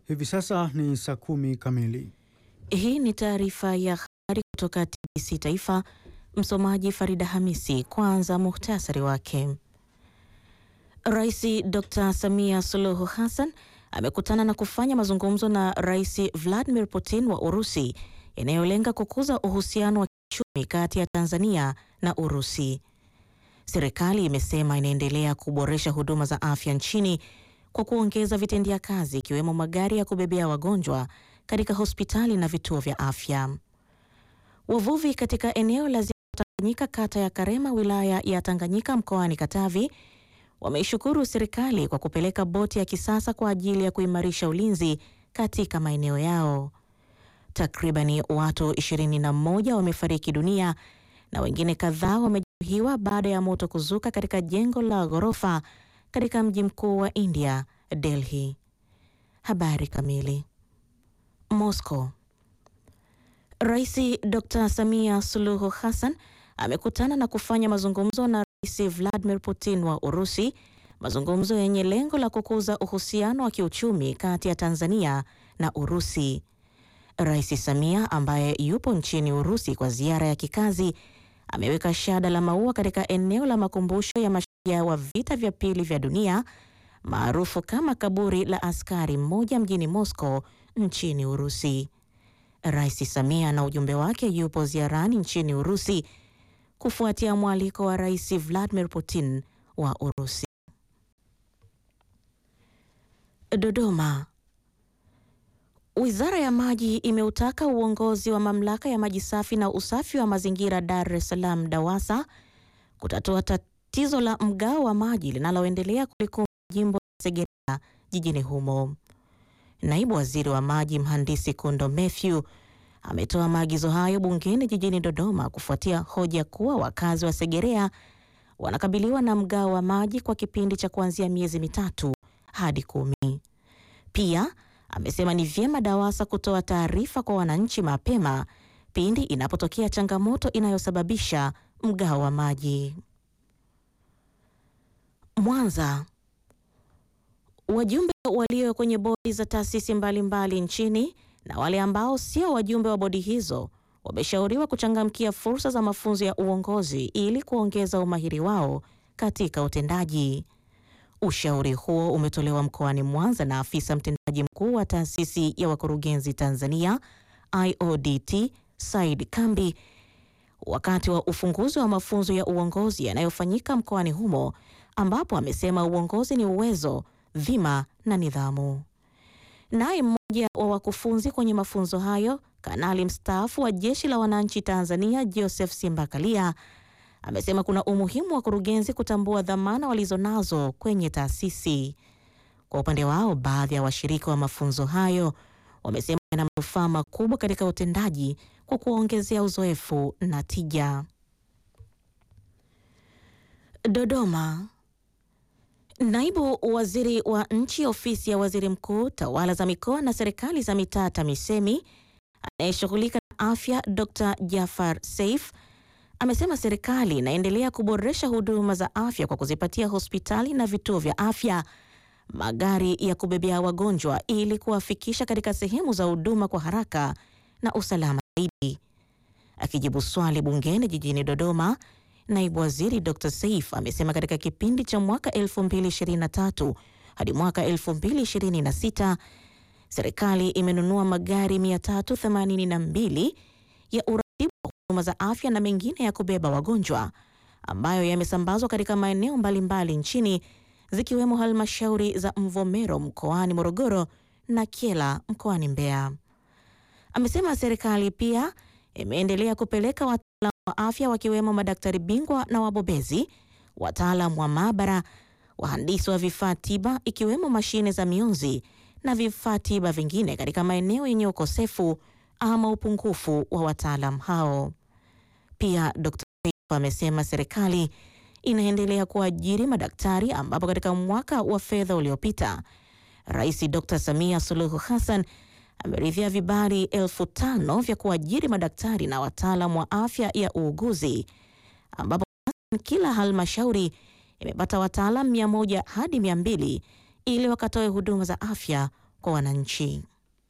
Hivi sasa ni saa kumi kamili. Hii ni taarifa ya habari kutoka TBC Taifa. Msomaji Farida Hamisi. Kwanza muhtasari wake. Rais Dr. Samia Suluhu Hassan amekutana na kufanya mazungumzo na Rais Vladimir Putin wa Urusi yanayolenga kukuza uhusiano wa kiuchumi kati ya Tanzania na Urusi. Serikali imesema inaendelea kuboresha huduma za afya nchini kwa kuongeza vitendea kazi ikiwemo magari ya kubebea wagonjwa katika hospitali na vituo vya afya. Wavuvi katika eneo la Ziwa Tanganyika kata ya Karema wilaya ya Tanganyika mkoani Katavi wameishukuru serikali kwa kupeleka boti ya kisasa kwa ajili ya kuimarisha ulinzi katika maeneo yao. Takribani watu 21 wamefariki dunia na wengine kadhaa wamejeruhiwa baada ya moto kuzuka katika jengo la ghorofa katika mji mkuu wa India, Delhi. Habari kamili. Moscow. Rais Dr. Samia Suluhu Hassan amekutana na kufanya mazungumzo na Rais Vladimir Putin wa Urusi, mazungumzo yenye lengo la kukuza uhusiano wa kiuchumi kati ya Tanzania na Urusi. Rais Samia ambaye yupo nchini Urusi kwa ziara ya kikazi ameweka shada la maua katika eneo la makumbusho ya mashujaa wa vita vya pili vya dunia maarufu kama kaburi la askari mmoja mjini Moscow nchini Urusi. Rais Samia na ujumbe wake yupo ziarani nchini Urusi kufuatia mwaliko wa Rais Vladimir Putin wa Urusi. Dodoma. Wizara ya Maji imeutaka uongozi wa Mamlaka ya Maji Safi na Usafi wa Mazingira Dar es Salaam DAWASA kutatua tatizo la mgao wa maji linaloendelea kulikumba jimbo la Segerea jijini humo. Naibu Waziri wa Maji Mhandisi Kundo Mathew ametoa maagizo hayo bungeni jijini Dodoma kufuatia hoja kuwa wakazi wa Segerea wanakabiliwa na mgao wa maji kwa kipindi cha kuanzia miezi mitatu hadi kumi. Pia amesema ni vyema DAWASA kutoa taarifa kwa wananchi mapema pindi inapotokea changamoto inayosababisha mgao wa maji. Mwanza. Wajumbe walio kwenye bodi za taasisi mbalimbali nchini na wale ambao sio wajumbe wa bodi hizo wameshauriwa kuchangamkia fursa za mafunzo ya uongozi ili kuongeza umahiri wao katika utendaji. Ushauri huo umetolewa mkoani Mwanza na afisa mtendaji mkuu wa taasisi ya wakurugenzi Tanzania IODT Said Kambi wakati wa ufunguzi wa mafunzo ya uongozi yanayofanyika mkoani humo, ambapo amesema uongozi ni uwezo, dhima na nidhamu. Naye mmoja wa wakufunzi kwenye mafunzo hayo, kanali mstaafu wa Jeshi la Wananchi Tanzania Joseph Simbakalia amesema kuna umuhimu wa kurugenzi kutambua dhamana walizonazo kwenye taasisi. Kwa upande wao, baadhi ya washirika wa mafunzo hayo wamesema yana manufaa makubwa katika utendaji kwa kuongezea uzoefu na tija. Dodoma. Naibu Waziri wa Nchi Ofisi ya Waziri Mkuu, Tawala za Mikoa na Serikali za Mitaa TAMISEMI anayeshughulika na afya Dr. Jafar Seif amesema serikali inaendelea kuboresha huduma za afya kwa kuzipatia hospitali na vituo vya afya magari ya kubebea wagonjwa ili kuwafikisha katika sehemu za huduma kwa haraka na usalama zaidi. Akijibu swali bungeni jijini Dodoma, naibu waziri Dr. Seif amesema katika kipindi cha mwaka 2023 hadi mwaka 2026 serikali imenunua magari 382 ya uratibu wa huduma za afya na mengine ya kubeba wagonjwa ambayo yamesambazwa katika maeneo mbalimbali nchini zikiwemo halmashauri za Mvomero mkoani Morogoro na Kyela mkoani Mbeya. Amesema serikali pia imeendelea kupeleka wataalamu wa afya wakiwemo madaktari bingwa na wabobezi, wataalamu wa maabara, wahandisi wa vifaa tiba ikiwemo mashine za mionzi na vifaa tiba vingine katika maeneo yenye ukosefu ama upungufu wa wataalamu hao. Pia Dr. amesema serikali inaendelea kuajiri madaktari ambapo katika mwaka wa fedha uliopita Rais Dr. Samia Suluhu Hassan ameridhia vibali elfu tano vya kuajiri madaktari na wataalamu wa afya ya uuguzi ambapo kila halmashauri imepata wataalamu mia moja hadi mia mbili ili wakatoe huduma za afya kwa wananchi.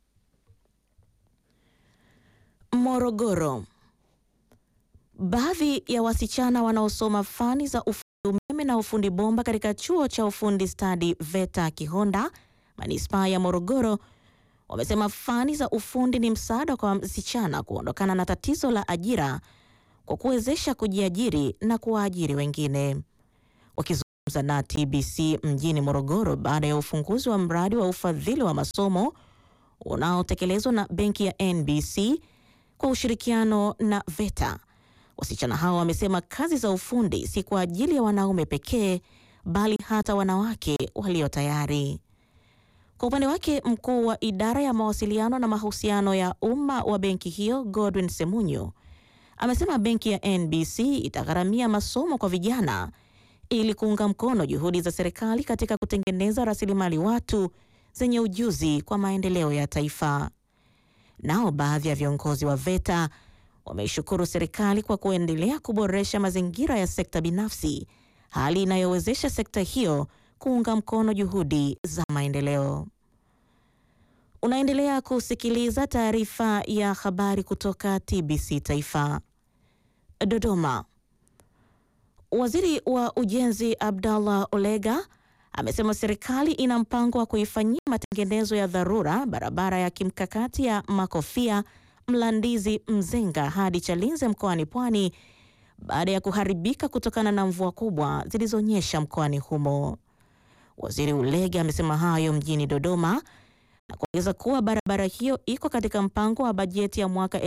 Morogoro. Baadhi ya wasichana wanaosoma fani za ufundi umeme na ufundi bomba katika chuo cha ufundi stadi VETA Kihonda, manispaa ya Morogoro, wamesema fani za ufundi ni msaada kwa wasichana kuondokana na tatizo la ajira kwa kuwezesha kujiajiri na kuwaajiri wengine. Wakizungumza na TBC mjini Morogoro baada ya ufunguzi wa mradi wa ufadhili wa masomo unaotekelezwa na benki ya NBC kwa ushirikiano na VETA. Wasichana hao wamesema kazi za ufundi si kwa ajili ya wanaume pekee bali hata wanawake walio tayari. Kwa upande wake, mkuu wa idara ya mawasiliano na mahusiano ya umma wa benki hiyo Godwin Semunyo amesema benki ya NBC itagharamia masomo kwa vijana ili kuunga mkono juhudi za serikali katika kutengeneza rasilimali watu zenye ujuzi kwa maendeleo ya taifa. Nao baadhi ya viongozi wa VETA wameishukuru serikali kwa kuendelea kuboresha mazingira ya sekta binafsi, hali inayowezesha sekta hiyo kuunga mkono juhudi za maendeleo. Unaendelea kusikiliza taarifa ya habari kutoka TBC Taifa. Dodoma. Waziri wa Ujenzi Abdallah Olega amesema serikali ina mpango wa kuifanyia matengenezo ya dharura barabara ya kimkakati ya Makofia Mlandizi Mzenga hadi Chalinze mkoani Pwani baada ya kuharibika kutokana na mvua kubwa zilizonyesha mkoani humo. Waziri Ulega amesema hayo mjini Dodoma na kuongeza kuwa barabara hiyo iko katika mpango wa bajeti ya mwaka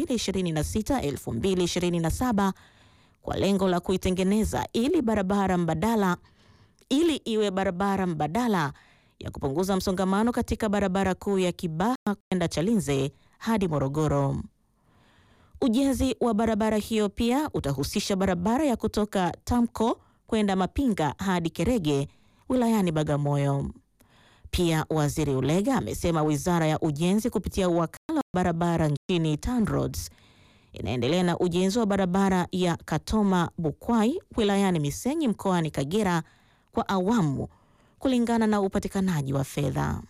2026-2027 kwa lengo la kuitengeneza ili barabara mbadala ili iwe barabara mbadala ya kupunguza msongamano katika barabara kuu ya Kibaha kwenda Chalinze hadi Morogoro. Ujenzi wa barabara hiyo pia utahusisha barabara ya kutoka Tamko kwenda Mapinga hadi Kerege wilayani Bagamoyo. Pia Waziri Ulega amesema Wizara ya Ujenzi kupitia wakala wa barabara nchini TANROADS inaendelea na ujenzi wa barabara ya Katoma Bukwai wilayani Misenyi mkoani Kagera kwa awamu kulingana na upatikanaji wa fedha.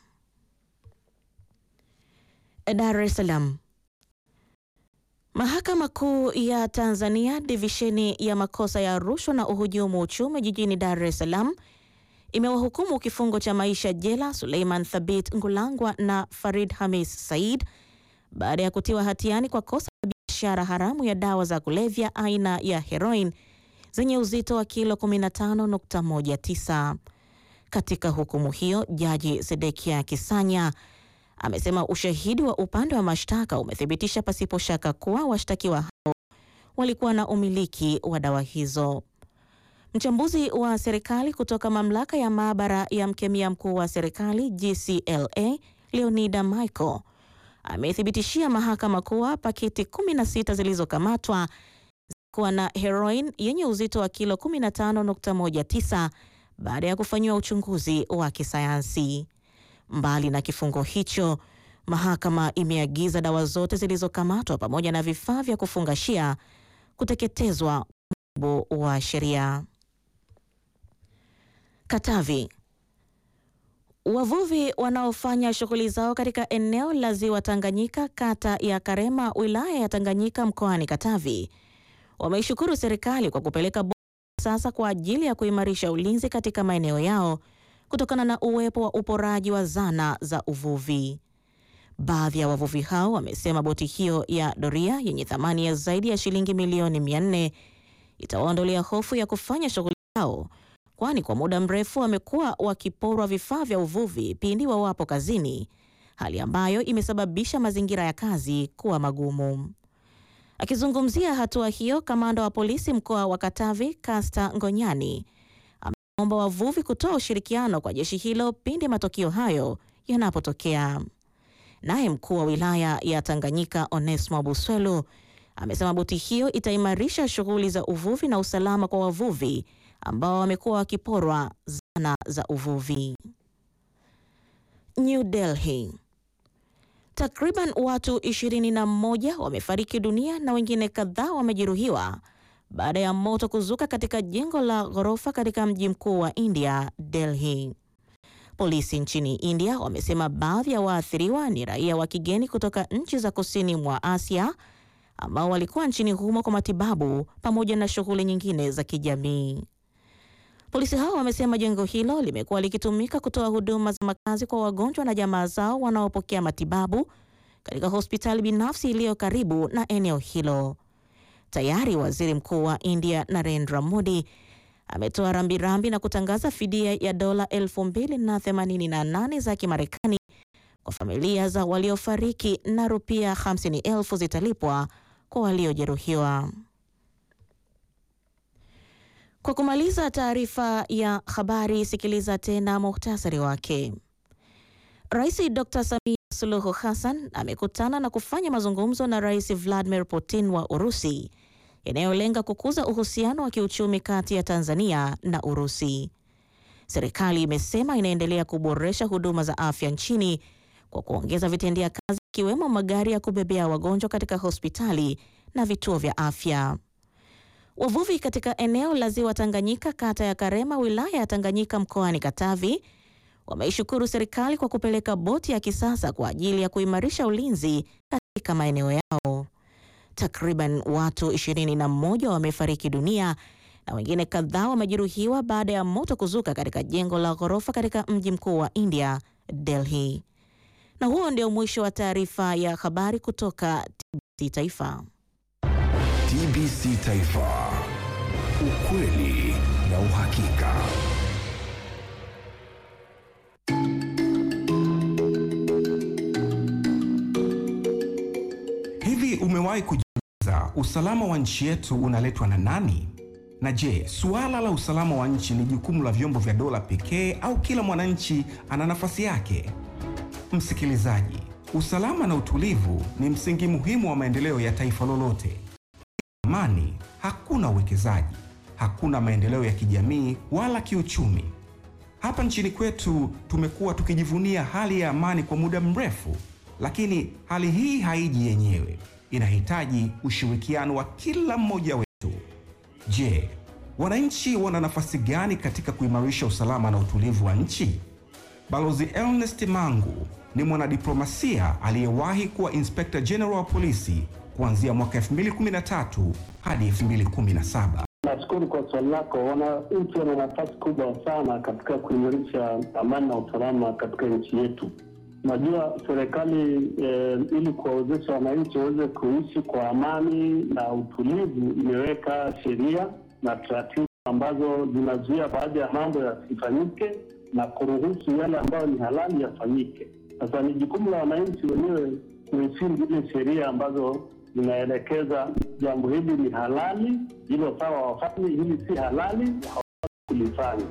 Dar es Salaam. Mahakama Kuu ya Tanzania divisheni ya makosa ya rushwa na uhujumu uchumi jijini Dar es Salaam imewahukumu kifungo cha maisha jela Suleiman Thabit Ngulangwa na Farid Hamis Said baada ya kutiwa hatiani kwa kosa la biashara haramu ya dawa za kulevya aina ya heroin zenye uzito wa kilo 15.19. Katika hukumu hiyo, Jaji Sedekia Kisanya amesema ushahidi wa upande wa mashtaka umethibitisha pasipo shaka kuwa washtakiwa hao walikuwa na umiliki wa dawa hizo. Mchambuzi wa serikali kutoka mamlaka ya maabara ya mkemia mkuu wa serikali GCLA Leonida Michael amethibitishia mahakama kuwa paketi 16 zilizokamatwa zilikuwa na heroin yenye uzito wa kilo 15.19 baada ya kufanyiwa uchunguzi wa kisayansi. Mbali na kifungo hicho, mahakama imeagiza dawa zote zilizokamatwa pamoja na vifaa vya kufungashia kuteketezwa kwa mujibu wa sheria. Katavi. Wavuvi wanaofanya shughuli zao katika eneo la Ziwa Tanganyika, kata ya Karema, wilaya ya Tanganyika, mkoani Katavi, wameishukuru serikali kwa kupeleka boti sasa kwa ajili ya kuimarisha ulinzi katika maeneo yao kutokana na uwepo wa uporaji wa zana za uvuvi. Baadhi ya wavuvi hao wamesema boti hiyo ya doria yenye thamani ya zaidi ya shilingi milioni 400 itawaondolea hofu ya kufanya shughuli zao, kwani kwa muda mrefu wamekuwa wakiporwa vifaa vya uvuvi pindi wawapo kazini, hali ambayo imesababisha mazingira ya kazi kuwa magumu. Akizungumzia hatua hiyo, kamanda wa polisi mkoa wa Katavi Kasta Ngonyani ameomba wavuvi kutoa ushirikiano kwa jeshi hilo pindi matukio hayo yanapotokea. Naye mkuu wa wilaya ya Tanganyika Onesmo Buswelu amesema boti hiyo itaimarisha shughuli za uvuvi na usalama kwa wavuvi ambao wamekuwa wakiporwa zana za uvuvi. New Delhi. Takriban watu ishirini na mmoja wamefariki dunia na wengine kadhaa wamejeruhiwa baada ya moto kuzuka katika jengo la ghorofa katika mji mkuu wa India, Delhi. Polisi nchini India wamesema baadhi ya waathiriwa ni raia wa kigeni kutoka nchi za kusini mwa Asia ambao walikuwa nchini humo kwa matibabu pamoja na shughuli nyingine za kijamii. Polisi hao wamesema jengo hilo limekuwa likitumika kutoa huduma za makazi kwa wagonjwa na jamaa zao wanaopokea matibabu katika hospitali binafsi iliyo karibu na eneo hilo. Tayari Waziri Mkuu wa India Narendra Modi ametoa rambirambi na kutangaza fidia ya dola elfu mbili na themanini na nane za Kimarekani kwa familia za waliofariki na rupia hamsini elfu zitalipwa kwa waliojeruhiwa. Kwa kumaliza taarifa ya habari, sikiliza tena muhtasari wake. Rais Dr. Samia Suluhu Hassan amekutana na kufanya mazungumzo na Rais Vladimir Putin wa Urusi yanayolenga kukuza uhusiano wa kiuchumi kati ya Tanzania na Urusi. Serikali imesema inaendelea kuboresha huduma za afya nchini kwa kuongeza vitendea kazi ikiwemo magari ya kubebea wagonjwa katika hospitali na vituo vya afya. Wavuvi katika eneo la ziwa Tanganyika, kata ya Karema, wilaya ya Tanganyika, mkoani Katavi, wameishukuru serikali kwa kupeleka boti ya kisasa kwa ajili ya kuimarisha ulinzi katika maeneo yao. Takriban watu ishirini na mmoja wamefariki dunia na wengine kadhaa wamejeruhiwa baada ya moto kuzuka katika jengo la ghorofa katika mji mkuu wa India, Delhi. Na huo ndio mwisho wa taarifa ya habari kutoka TBC Taifa. TBC Taifa, ukweli na uhakika. Hivi umewahi kujiuliza usalama wa nchi yetu unaletwa na nani? Na je, suala la usalama wa nchi ni jukumu la vyombo vya dola pekee au kila mwananchi ana nafasi yake? Msikilizaji, usalama na utulivu ni msingi muhimu wa maendeleo ya taifa lolote. Amani, hakuna uwekezaji, hakuna maendeleo ya kijamii wala kiuchumi. Hapa nchini kwetu tumekuwa tukijivunia hali ya amani kwa muda mrefu, lakini hali hii haiji yenyewe, inahitaji ushirikiano wa kila mmoja wetu. Je, wananchi wana nafasi gani katika kuimarisha usalama na utulivu wa nchi? Balozi Ernest Mangu ni mwanadiplomasia aliyewahi kuwa Inspector General wa polisi kuanzia mwaka 2013 hadi 2017. Nashukuru kwa swali lako. Wananchi wana nafasi kubwa sana katika kuimarisha amani na usalama katika nchi yetu. Najua serikali eh, ili kuwawezesha wananchi waweze kuishi kwa amani na utulivu, imeweka sheria na taratibu ambazo zinazuia baadhi ya mambo yasifanyike na kuruhusu yale ambayo ni halali yafanyike. Sasa ni jukumu la wananchi wenyewe kuheshimu zile sheria ambazo zinaelekeza jambo hili ni halali, hilo sawa wafanye, hili si halali, hawawezi kulifanya.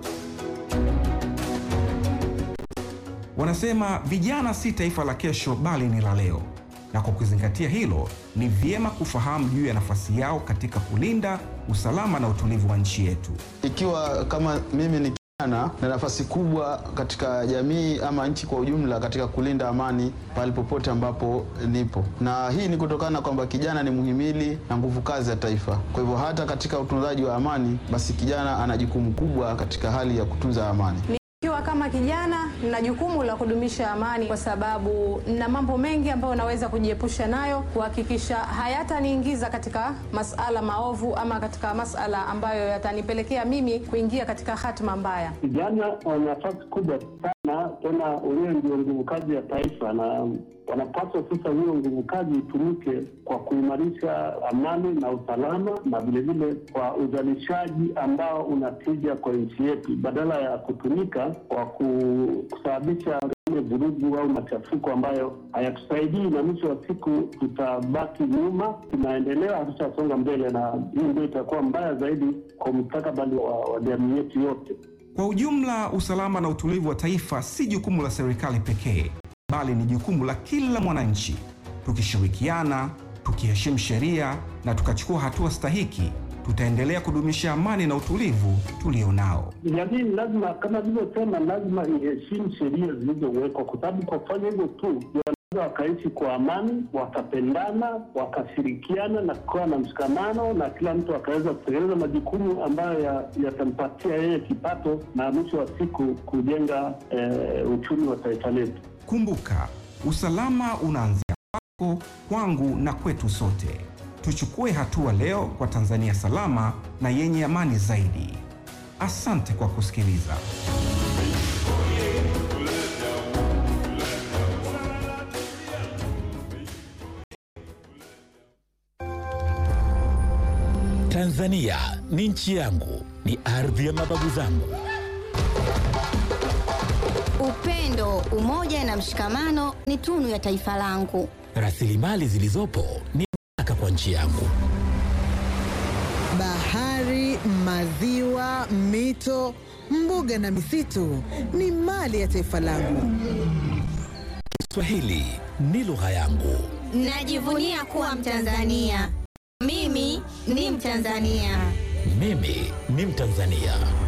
Wanasema vijana si taifa la kesho bali ni la leo, na kwa kuzingatia hilo, ni vyema kufahamu juu ya nafasi yao katika kulinda usalama na utulivu wa nchi yetu. Ikiwa kama mimi ni kijana na nafasi kubwa katika jamii ama nchi kwa ujumla katika kulinda amani pale popote ambapo nipo, na hii ni kutokana kwamba kijana ni muhimili na nguvu kazi ya taifa. Kwa hivyo hata katika utunzaji wa amani, basi kijana ana jukumu kubwa katika hali ya kutunza amani. Nikiwa kama kijana nina jukumu la kudumisha amani, kwa sababu nina mambo mengi ambayo naweza kujiepusha nayo, kuhakikisha hayataniingiza katika masala maovu ama katika masala ambayo yatanipelekea mimi kuingia katika hatima mbaya. Vijana wana nafasi kubwa sana, tena wenyewe ndio nguvu kazi ya taifa, na wanapaswa sasa hiyo nguvu kazi itumike kwa kuimarisha amani na usalama, na vilevile kwa uzalishaji ambao unatija kwa nchi yetu, badala ya kutumika kwa ku- kusababisha ile vurugu au machafuko ambayo hayatusaidii, na mwisho wa siku tutabaki nyuma, tunaendelea, hatutasonga mbele, na hii ndio itakuwa mbaya zaidi kwa mustakabali wa, wa jamii yetu yote. Kwa ujumla, usalama na utulivu wa taifa si jukumu la serikali pekee, bali ni jukumu la kila mwananchi. Tukishirikiana, tukiheshimu sheria na tukachukua hatua stahiki, tutaendelea kudumisha amani na utulivu tulionao. Jamii lazima, kama vilivyosema, lazima iheshimu sheria zilizowekwa, kwa sababu kwa kufanya hivyo tu wakaishi kwa amani, wakapendana, wakashirikiana na kukawa na mshikamano, na kila mtu akaweza kutekeleza majukumu ambayo ya- yatampatia yeye kipato na mwisho wa siku kujenga eh, uchumi wa taifa letu. Kumbuka, usalama unaanzia kwako, kwangu na kwetu sote. Tuchukue hatua leo kwa Tanzania salama na yenye amani zaidi. Asante kwa kusikiliza. Tanzania ni nchi yangu, ni ardhi ya mababu zangu. Upendo, umoja na mshikamano ni tunu ya taifa langu. Rasilimali zilizopo ni baraka kwa nchi yangu. Bahari, maziwa, mito, mbuga na misitu ni mali ya taifa langu. Kiswahili ni lugha yangu. Najivunia kuwa Mtanzania. Mimi ni Mtanzania. Mimi ni Mtanzania.